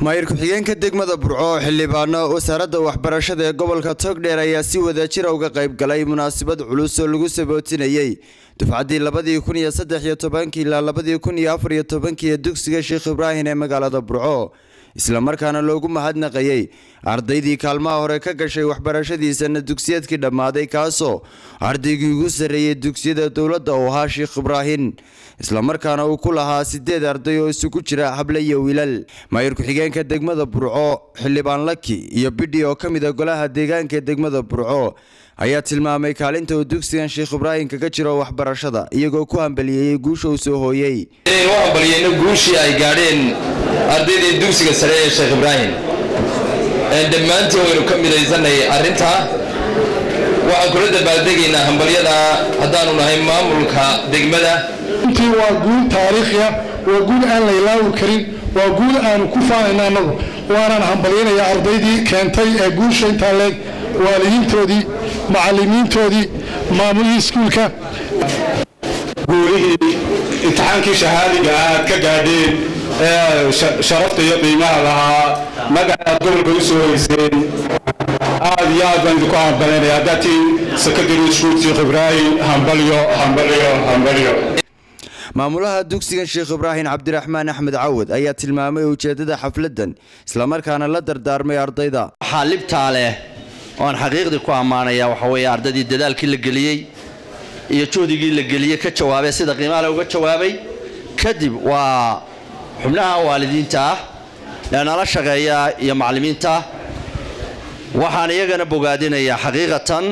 maayir ku-xigeenka degmada burco oo xildhibaano wasaaradda waxbarashada ee gobolka togdheer ayaa si wadajira uga qayb galay munaasabad culus oo lagu sabootinayey dufcaddii labadii kun iyo saddex iyo tobankii ilaa labadii kun iyo afar iyo tobankii ee dugsiga sheekh ibraahim ee magaalada burco islamarkaana loogu mahadnaqayey ardaydii kaalmaha hore ka gashay waxbarashadiisana dugsiyeedkii dhammaaday kaasoo ardaygii ugu sarreeyey dugsiyada dowladda uu ahaa sheekh ibraahim islamarkaana uu ku lahaa sideed arday oo isugu jira hable iyo wiilal maayir ku-xigeenka degmada burco xildhibaan laki iyo bidhi oo ka mid a golaha deegaanka ee degmada burco ayaa tilmaamay kaalinta uu dugsigan sheekh ibraahim kaga jiro waxbarashada iyagoo ku hambaliyeeyey guusha uu soo hooyey u hambaliyeyno guushii ay gaadheen ardaydii dugsiga sare ee sheekh ibraahim dhammaantiin waynu ka midaysanay arrintaa waxaan kula dabaaldegaynaa hambalyada haddaanu nahay maamulka degmada runtii waa guul taariikhiya waa guul aan la ilaawi karin waa guul aanu ku faanayna annagu waanaan hambalyaynayaa ardaydii keentay ee guusha intaa leeg waalidiintoodii macallimiintoodii maamulihii iskuulka guulihii imtixaankii shahaadiga aad ka gaadheen ee sharafta iyo qiimaha lahaa magacaad gobolka u soo hoyseen aad iyo aad baan idinku hambalanaya haddaad tihiin secondary school sheekh ibraahim hambalyo hambalyo hambalyo maamulaha dugsigan sheekh ibraahim cabdiraxmaan axmed cawad ayaa tilmaamay ujeedada xafladan islamarkaana la dardaarmay ardayda waxaa libtaa leh oan xaqiiqdii ku ammaanaya waxa weeye ardaydii dadaalkii la geliyey iyo juhdigii la geliyey ka jawaabay sida qiimaale uga jawaabay kadib waa xubnaha waalidiinta ah ee nala shaqeeya iyo macallimiinta waxaan iyagana bogaadinayaa xaqiiqatan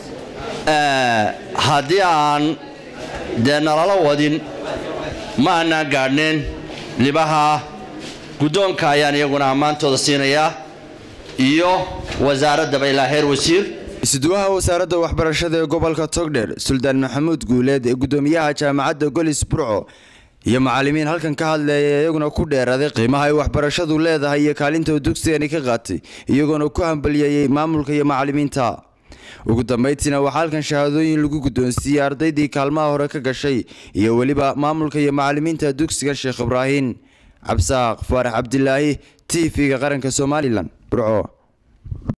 haddii aan dee nalala wadin ma aanaan gaadhneen libaha guddoonka ayaan iyaguna ammaantooda siinayaa iyo wasaaraddaba ilaa heer wasiir isuduwaha wasaaradda waxbarashada ee gobolka togdheer suldaan maxamuud guuleed ee guddoomiyaha jaamacadda golis burco iyo macallimiin halkan ka hadleeya iyaguna ku dheeraaday qiimaha ay waxbarashadu leedahay iyo kaalinta uu dugsigani ka qaatay iyagoona ku hambaliyeeyey maamulka iyo macallimiinta ugu dambayntiina waxaa halkan shahaadooyin lagu guddoonsiiyey ardaydii kaalmaha hore ka gashay iyo weliba maamulka iyo macallimiinta dugsigan sheekh ibraahim cabsaaq faarax cabdilaahi t v-ga qaranka somalilan burco